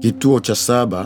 Kituo cha saba: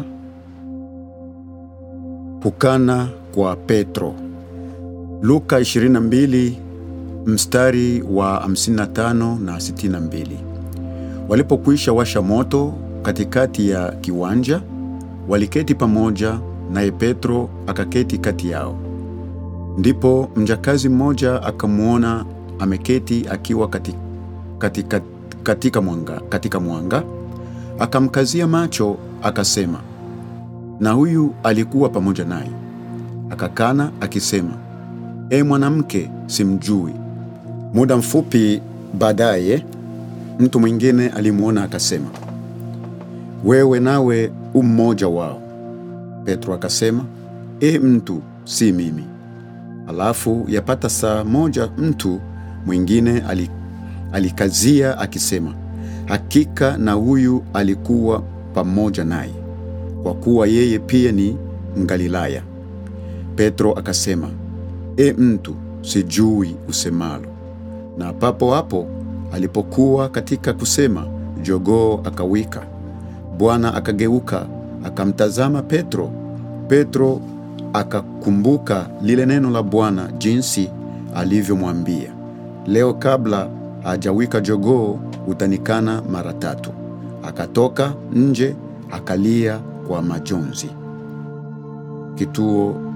kukana kwa Petro. Luka 22 mstari wa 55 na 62. Walipokwisha washa moto katikati ya kiwanja, waliketi pamoja, naye Petro akaketi kati yao. Ndipo mjakazi mmoja akamwona ameketi akiwa kati, katika, katika mwanga, katika mwanga akamkazia macho akasema, na huyu alikuwa pamoja naye. Akakana akisema, E mwanamke, simjui. Muda mfupi baadaye mtu mwingine alimwona akasema, wewe nawe u mmoja wao. Petro akasema, E mtu, si mimi. Alafu yapata saa moja mtu mwingine alikazia akisema, hakika na huyu alikuwa pamoja naye, kwa kuwa yeye pia ni Mgalilaya. Petro akasema, E mtu, sijui usemalo. Na papo hapo alipokuwa katika kusema, jogoo akawika. Bwana akageuka akamtazama Petro. Petro akakumbuka lile neno la Bwana jinsi alivyomwambia, leo kabla hajawika jogoo utanikana mara tatu. Akatoka nje akalia kwa majonzi. Kituo